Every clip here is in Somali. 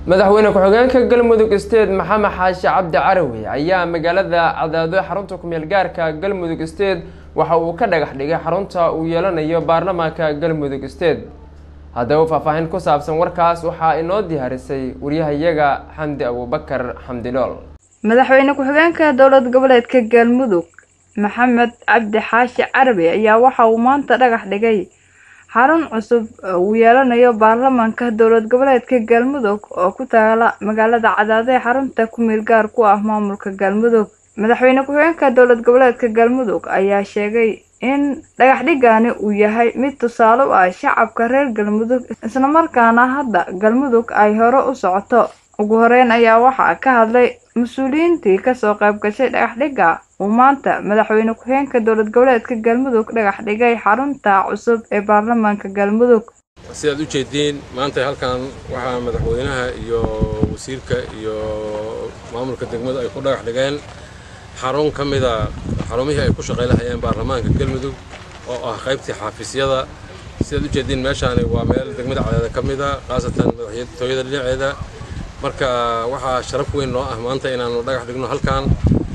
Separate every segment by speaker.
Speaker 1: madaxweyne ku-xigeenka galmudug state maxamed xaashi cabdi carawi ayaa magaalada cadaado xarunta kumeel gaarka galmudug state waxa uu ka dhagax dhigay xarunta uu yeelanayo baarlamaanka galmudug state haddaba faahfaahin ku saabsan warkaas waxaa inoo diyaarisay waryahayaga xamdi abuubakar xamdilool
Speaker 2: madaxweyne ku-xigeenka dowlad goboleedka galmudug maxamed cabdi xaashi carabi ayaa waxa uu maanta dhagax dhigay xarun cusub uu yeelanayo baarlamaanka dowlad goboleedka galmudug oo ku taala magaalada cadaado ee xarunta ku-meel gaar ku ah maamulka galmudug madaxweyne ku-xigeenka dowlad goboleedka galmudug ayaa sheegay in dhagax dhigani uu yahay mid tusaale u ah shacabka reer galmudug islamarkaana hadda galmudug ay hore u socoto ugu horeyn ayaa waxaa ka hadlay mas-uuliyiintii kasoo qayb gashay dhagax dhigga uu maanta madaxweyne ku-xigeenka dowlad goboleedka galmudug dhagax dhigay xarunta cusub ee baarlamaanka galmudug
Speaker 3: sidaad u jeediin maanta halkan waxaa madaxweynaha iyo wasiirka iyo maamulka degmadu ay ku dhagax dhigeen xarun ka mida xarumihii ay ku shaqay lahayeen baarlamaanka galmudug oo ah qaybtii xaafisyada sidaad u jeediin meeshaani waa meel degmada cadaada ka mida khaasatan madaxtooyada dhinaceeda marka waxaa sharaf weyn noo ah maanta inaanu dhagax dhigno halkan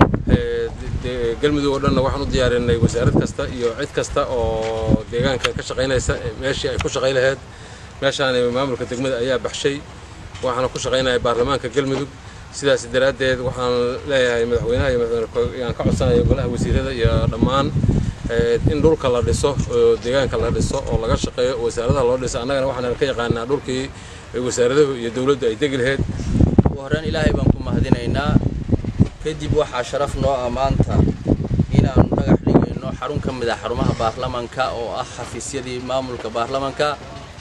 Speaker 3: galmudug oo dhanna waxaan u diyaarinay wasaarad kasta iyo cid kasta oo deegaankan ka shaqaynaysa meeshii ay ku shaqay lahayd meeshaani maamulka degmada ayaa baxshay waxaana ku shaqaynaya baarlamaanka galmudug sidaas daraaddeed waxaan leeyahay madaxweynaha iyo madaxweyne ka codsanaya golaha wasiirada iyo dhammaan in dhulka la dhiso oo deegaanka la dhiso oo laga shaqeeyo wasaaradaha loo dhiso annagana waxaan ka yaqaanaa dhulkii wasaaradahu iyo dowladdu ay degi lahayd
Speaker 4: ugu horreyn ilaahay baan ku mahadinaynaa kadib waxaa sharaf noo ah maanta inaannu dhagax dhigayno xarun ka mid ah xarumaha baarlamanka oo ah xafiisyadii maamulka baarlamanka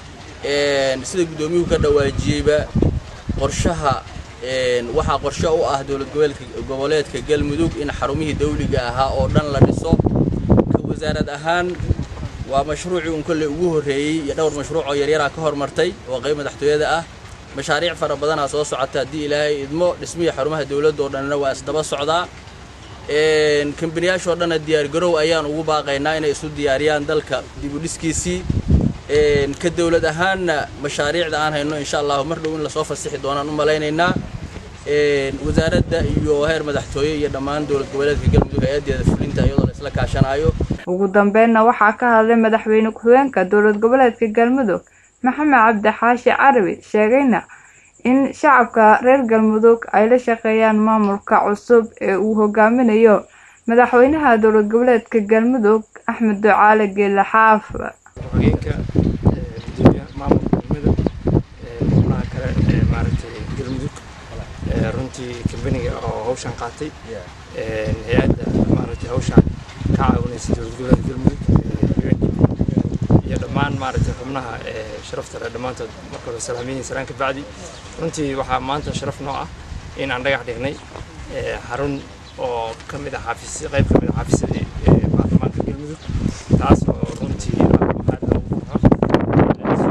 Speaker 4: sida guddoomiyuhu ka dhawaajiyeyba qorshaha waxaa qorshe u ah dowlad goboleedka galmudug in xarumihii dawliga ahaa oo dhan la dhiso ka wasaarad ahaan waa mashruucii un kolley ugu horreeyey iyo dhowr mashruuc oo yaryaraa ka hormartay oo qayb madaxtooyada ah mashaariic fara badanaa soo socota haddii ilaahay idmo dhismihii xarumaha dowladda oo dhanna waa isdaba socdaa kambaniyaashoo dhanna diyaargarow ayaan ugu baaqaynaa inay isu diyaariyaan dalka dibudhiskiisii ka dowlad ahaanna mashaariicda aan hayno insha allahu mar dhow in lasoo fasixi doonaan u malaynaynaa wasaaradda iyo heer madaxtooye iyo dhammaan dowlad goboleedka galmudug hay-addeeda fulinta iyadoo la isla kaashanaayo
Speaker 2: ugu dambeynna waxaa ka hadlay madaxweyne ku-xigeenka dowlad goboleedka galmudug maxamed cabdi xaashi carabi sheegayna in shacabka reer galmudug ay la shaqeeyaan maamulka cusub ee uu hogaaminayo madaxweynaha dowlad goboleedka galmudug axmed ducaale geele xaaf
Speaker 5: ku-xigeenka gudoomiyaha maamulka galmudug xubnaha kale ee maaragtay galmudug runtii kambaniga oo hawshan qaatay hay-adda maaragtay hawshan ka caawinaysa dowlad goboleedka galmudug iyo dhammaan maaragtay xubnaha sharafta leh dhammaantood marka hore salaamiyin salaan ka bacdi runtii waxaa maanta sharaf noo ah in aan dhagax dhignay xarun oo ka mid ah xaafis qayb ka mid ah xaafisyadii baarlamaanka galmudug taas oo runtii aad loogu farxo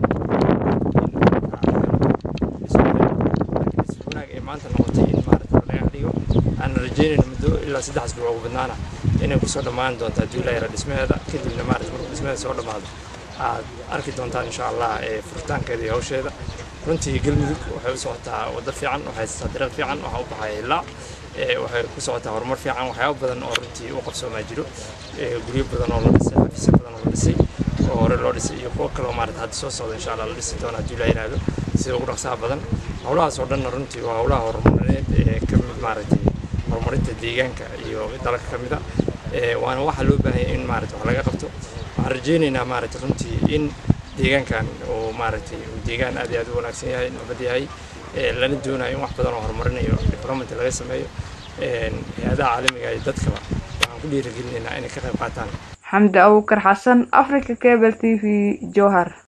Speaker 5: wanaag ee maanta noqotay in maaragta la dhagax dhigo aan rajeynayno muddo ilaa saddex asbuuc ugu badnaana inay kusoo dhammaan doonto haddii la yara dhismaheeda kadibna maaragta markuu dhismaheeda soo dhammaado aad arki doontaan insha allah ee furitaankeeda iyo hawsheeda runtii galmudug waxay u socotaa waddo fiican waxay haysataa dariiq fiican waxaa u baxaya ilaa waxay ku socotaa horumar fiican waxyaabo badan oo runtii u qabsoomaa jiro guryo badan oo la dhisay xafiisyo badan oo la dhisay oo hore loo dhisay iyo kuwo kaloo maarata hadda soo socda insha allah la dhisi doona haddii la yiraahdo sida ugu dhaqsaha badan howlahaas oo dhanna runtii waa howlaha horumarineed ee ka mid maaragtay horumarinta deegaanka iyo dalka ka mid a waana waxaa loo baahanya in maarata wax laga qabto waxaan rajaynaynaa maaragtay runtii in deegaankan uu maaragtay uu deegaan aad iyo aad u wanaagsan yahay nabad yahay lana doonayo in wax badan oo horumarinayo development laga sameeyo hay-adaha caalamiga iyo dadkaba waxaan ku dhiirigelinaynaa inay ka qayb qaataan
Speaker 2: xamdi abukar xasan africa cable t v jowhar